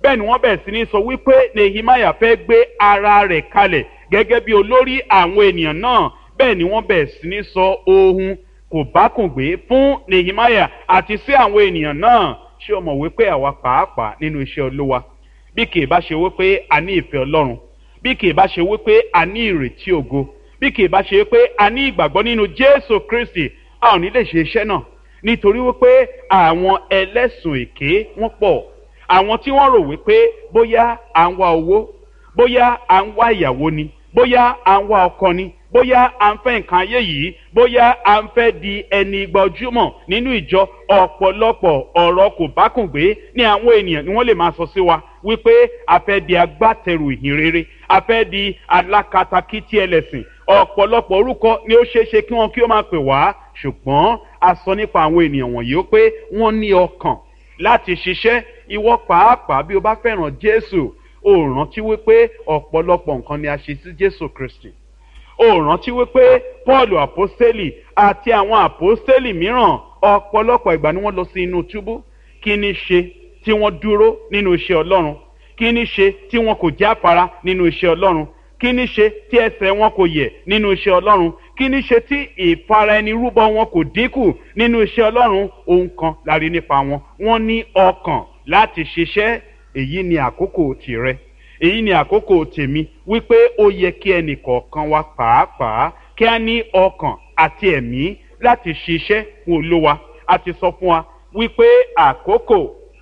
bẹ́ẹ̀ ni wọ́n bẹ̀rẹ̀ sí ní sọ wípé nehemiah fẹ́ gbé ara rẹ̀ kalẹ̀ gẹ́gẹ́ bí olórí àwọn ènìyàn náà bẹ́ẹ̀ ni wọ́n bẹ̀rẹ̀ sí ní sọ ohun kò bákùngbé fún nehemiah àti sí àwọn ènìyàn náà ṣé o mọ̀ wípé àwa pàápàá nínú iṣẹ́ olúwa bí kì í bá ṣe wípé a ní ìfẹ́ ọlọ́run bí kì í bá ṣe wípé a ní ìrètí ògo bí kì í bá ṣe wípé a ní ìgbàgbọ́ nínú jésù kristi a ò ní lè ṣe iṣẹ́ náà nítorí wípé àwọn ẹlẹ́sùn èké wọ́n pọ̀ àwọn tí wọ́n rò wípé bóyá à ń wá owó bóyá à ń wá ìyàwó ni bóyá à ń wá ọkọ ni bóyá à ń fẹ́ nǹkan ayé yìí bóyá à ń fẹ́ di ẹni gbajúmọ̀ nínú ìjọ ọ̀pọ̀lọpọ̀ ọ̀rọ̀ kò bákùngbé ní àwọn ènìyàn ni wọ́n lè máa sọ sí wa wípé a fẹ́ di agbátẹrù ìhìn rere a fẹ́ di alákatakítí ẹlẹ́sìn ọ̀pọ̀lọpọ̀ orúkọ ni ó ṣeé ṣe kí wọ́n kí ó máa pè wá ṣùgbọ́n a sọ nípa àwọn ènìyàn wọ̀nyí ó pé wọ́n ní ọkàn láti ṣiṣẹ́ ìwọ pàápàá bí o bá fẹ́ràn jésù ó rántí wípé ọ̀pọ̀lọpọ̀ nǹkan ni a ṣe sí jésù kristi ó rántí wípé paul àpọ́sítélì àti àwọn àpọ́sítélì mìíràn ọ̀pọ̀lọpọ̀ ìgbà ni wọ́n lọ sí inú túbú kí ni ṣe tí wọ́n dúró nínú iṣẹ́ ọlọ́run kí ni ṣe tí wọn kò jáfara nínú iṣẹ́ ọlọ́run kí ni ṣe tí ẹsẹ̀ wọn kò yẹ̀ nínú iṣẹ́ ọlọ́run kí ni ṣe tí ìfara ẹni rúbọ wọn kò dínkù nínú iṣẹ́ ọlọ́run ohun kan la rí nípa wọn wọ́n ní ọkàn láti ṣiṣẹ́ èyí ni àkókò tìrẹ èyí ni àkókò tèmi wípé ó yẹ kí ẹnì kọ̀ọ̀kan wa pàápàá kí a ní ọkàn àti ẹ̀mí láti ṣiṣẹ́ fún olówa a ti sọ fún wa wípé àkókò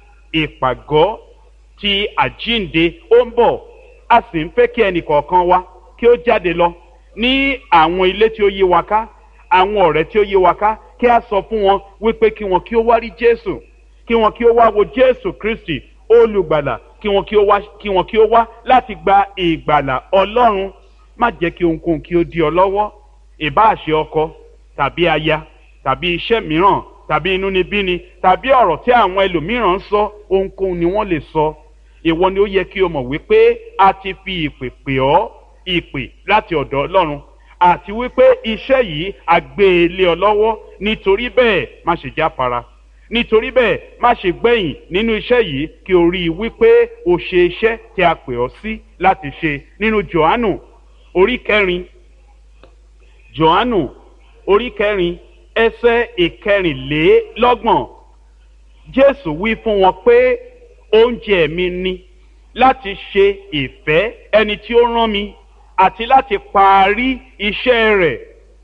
ìpàgọ́ ti àjínde ó ń bọ̀ a sì ń fẹ́ kí ẹnì kọ̀ọ̀kan wa kí ó jáde lọ ní àwọn ilé tí ó yí wa ká àwọn ọ̀rẹ́ tí ó yí wa ká kí a sọ fún wọn wípé kí wọn kí ó wá rí jésù kí wọn kí ó wá wo jésù kristi olùgbàlà kí wọn kí ó wá kí wọn kí ó wá láti gba ìgbàlà ọlọ́run má jẹ́ kí ohunkóhun kí ó di ọ lọ́wọ́ ìbáàṣe ọkọ tàbí aya tàbí iṣẹ́ mìíràn tàbí inúnibíni tàbí ọ̀rọ̀ tí àwọn ẹlòmíràn ń sọ ohunkóhun ni wọ́n lè sọ ìwọ ni ó yẹ kí o mọ̀ wípé a ti fi ìpè pè ọ́ ìpè láti ọ̀dọ̀ ọlọ́run àti wípé iṣẹ́ yìí a gbé e lé ọ lọ́wọ́ nítorí bẹ́ẹ̀ má ṣe jáfara nítorí bẹ́ẹ̀ má ṣe gbẹ̀yìn nínú iṣẹ́ yìí kí o rí i wípé o ṣe iṣẹ́ tí a pè ọ́ sí láti ṣe nínú johannu orí kẹrin johannu orí kẹrin ẹsẹ̀ ìkẹrìnlélọ́gbọ̀n jésù wí fún wọn pé oúnjẹ mi ni láti ṣe ìfẹ́ ẹni tí ó rán mi àti láti parí iṣẹ́ rẹ̀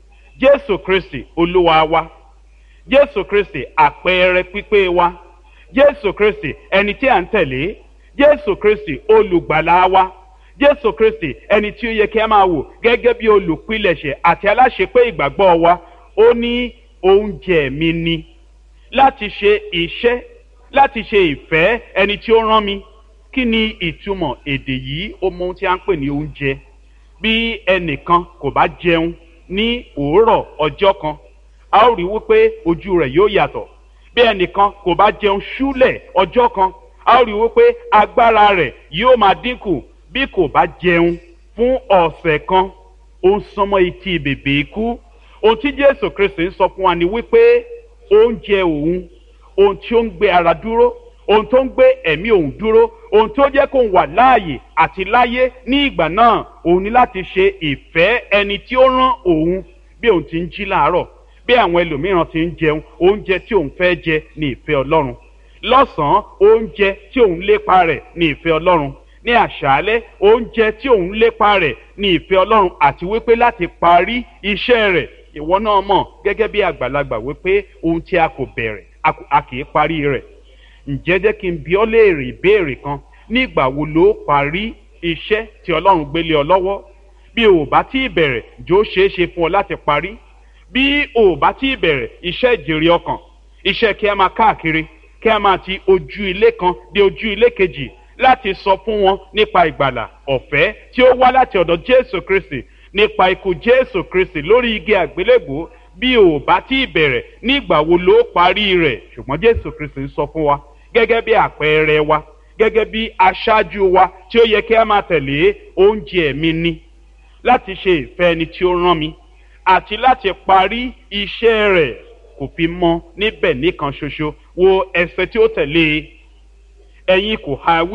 jésù kristi olúwa wa jésù kristi àpẹẹrẹ pípé wa jésù kristi ẹni tí à ń tẹ̀lé jésù kristi olùgbàlà wa jésù kristi ẹni tí ó yẹ kí a máa wò gẹ́gẹ́ bí olùpilẹ̀ṣẹ̀ àti aláṣepé ìgbàgbọ́ wa ó ní oúnjẹ mi ni láti ṣe iṣẹ́ láti ṣe ìfẹ́ ẹni tí ó rán mi kí ni ìtumọ̀ èdè yìí ó mọ ohun tí a ń pè ní oúnjẹ bí ẹnìkan kò bá jẹun ní òórọ̀ ọjọ́ kan a ó rí wípé ojú rẹ̀ yóò yàtọ̀ bí ẹnìkan kò bá jẹun ṣúlẹ̀ ọjọ́ kan a ó rí wípé agbára rẹ̀ yóò máa dínkù bí kò bá jẹun fún ọ̀sẹ̀ kan ó ń sọmọ etí bèbè ikú ohun tí jésù kristi ń sọ fún wa ni wípé oúnjẹ òun ohun tí ó ń gbé ara dúró ohun tó ń gbé ẹ̀mí òun dúró ohun tó jẹ́ kó wà láàyè àti láyé ní ìgbà náà òun ní láti ṣe ìfẹ́ ẹni tí ó rán òun bí òun ti ń jí láàárọ̀ bí àwọn ẹlòmíràn ti ń jẹun oúnjẹ tí òun fẹ́ jẹ ní ìfẹ́ ọlọ́run lọ́sàn-án oúnjẹ tí òun lépa rẹ̀ ní ìfẹ́ ọlọ́run ní àṣálẹ́ oúnjẹ tí òun lépa rẹ̀ ní ìfẹ́ ọlọ́run àti wípé láti parí iṣẹ́ rẹ̀ ìwọ náà mọ̀ gẹ́gẹ́ bí àgbàlagbà wípé ohun tí a kò bẹ̀rẹ̀ a kì í parí rẹ̀ ǹjẹ́ jẹ́ kí n bi ọ́ léèrè ìbéèrè kan nígbà wo ló parí iṣẹ́ tí ọlọ́run gbélé ọ lọ́wọ́ bí o ò bá tí ì bẹ̀rẹ̀ jó ṣeé ṣe fún ọ láti parí bí o ò bá tí ì bẹ̀rẹ̀ iṣẹ́ ìjèrè ọkàn iṣẹ́ kí a máa káàkiri kí a máa ti ojú ilé kan dé ojú ilé kejì láti sọ fún wọn nípa ìgbàlà ọ̀fẹ́ tí ó wá láti ọ̀dọ̀ jésù kristi nípa ikú jésù kristi lórí igi àgbélébùú bí o ò bá tí ì bẹ̀rẹ̀ nígbà wo ló parí rẹ̀ ṣùgbọ́n jésù kristi ń sọ fún wa gẹ́gẹ́ bí àpẹẹrẹ wa gẹ́gẹ́ bí aṣáájú wa tí ó yẹ kí a máa tẹ̀lé oúnjẹ mi ni láti ṣe ìfẹ́ ẹni tí ó rán mi àti láti parí iṣẹ́ rẹ̀ kò fi mọ́ níbẹ̀ nìkan ṣoṣo wo ẹsẹ̀ tí ó tẹ̀lé ẹ̀yin kò ha wí.